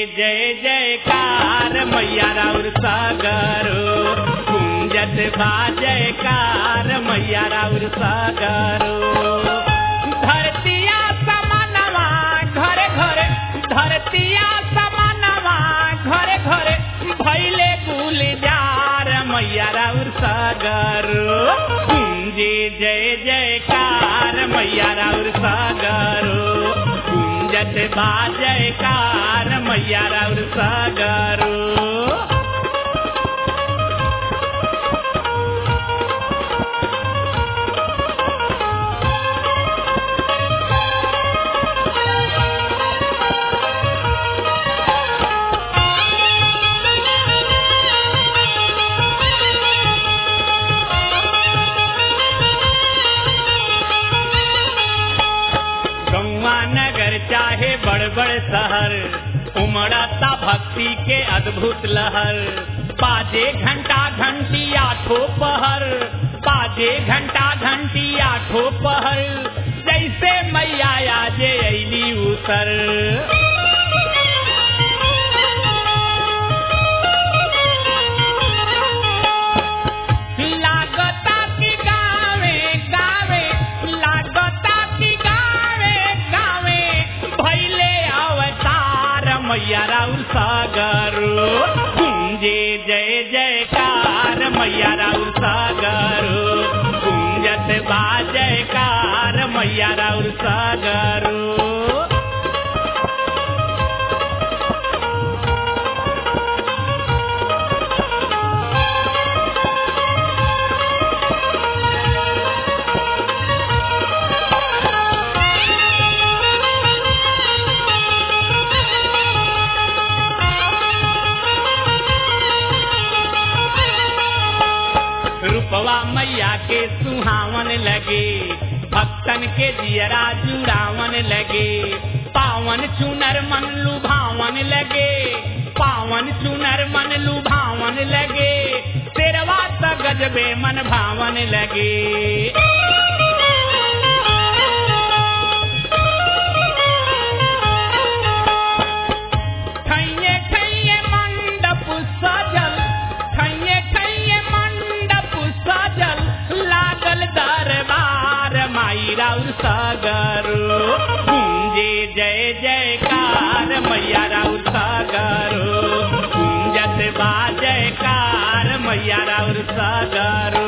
जय जयकार मैया राउर सागरो कुंजत बा जयकार मैया राउर सागरो धरतिया समानवा घरे घरे धरतिया समानवा घरे घरे भैले गुलजार मैया राउर सागरो कुंजे जय जयकार मैया राउर सागरो कुंजत बा जयकार मैया राउर सागरो गौवा नगर चाहे बड़ बड़ शहर उमड़ता भक्ति के अद्भुत लहर बाजे घंटा घंटी आठो पहर बाजे घंटा घंटी आठो पहर जैसे मैया आजे ऐली उतर लागता की गावे गावे लागता की गावे गावे भैले अवतार मैया राउर सागर कुंजे जय जयकार मैया राउर सागर कुंजत बा जयकार मैया राउर सागर रूपवा मैया के सुहावन लगे भक्तन के जियरा जुड़ावन लगे पावन चुनर मन लुभावन लगे पावन चुनर मन लुभावन लगे तेरवा त गजबे मन भावन लगे ठैये ठैये मंडप सजल ठैये ठैये मंडप सजल लागल दरबार माई राउर सागर कुंजे जय जयकार मैया राउर सागर कुंजत बा जयकार मैया राउर सागर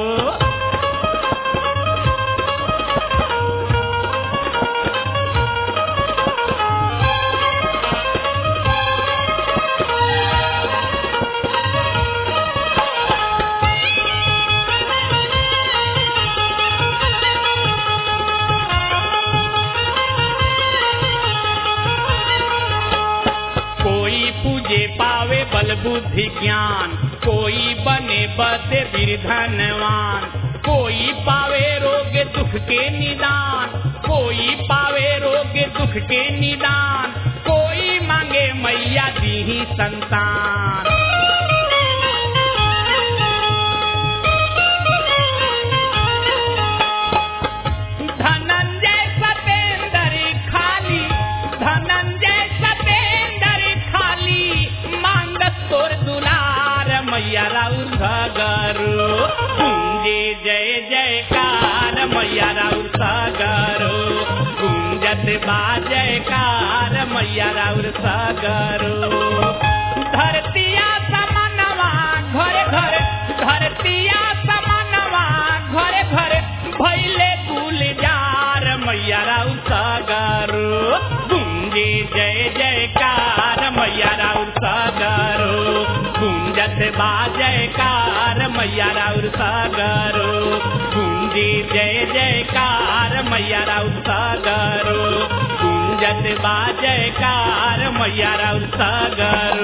कोई पूजे पावे बल बुद्धि ज्ञान कोई बने बदे धनवान कोई पावे रोग दुख के निदान कोई पावे रोग दुख के निदान कोई मांगे मैया दी संतान धनंजय सतेंद्र खाली धनंजय सतेंद्र खाली मांगत तोर दुलार मैया राउर सागर कुंजे जय जयकार मैया राउर सागर कुंजत बा जयकार मैया राउर सागर धरतिया समनवा घरे घरे धरतिया समनवा घरे घरे भैले गुलजार मैया राउर सागर गुंजे जय जयकार मैया राउर सागर गुंजत बा जयकार मैया राउर सागर गुंजे जय जयकार मैया राउर सागर गुंजत बा जयकार मैया राउर सागर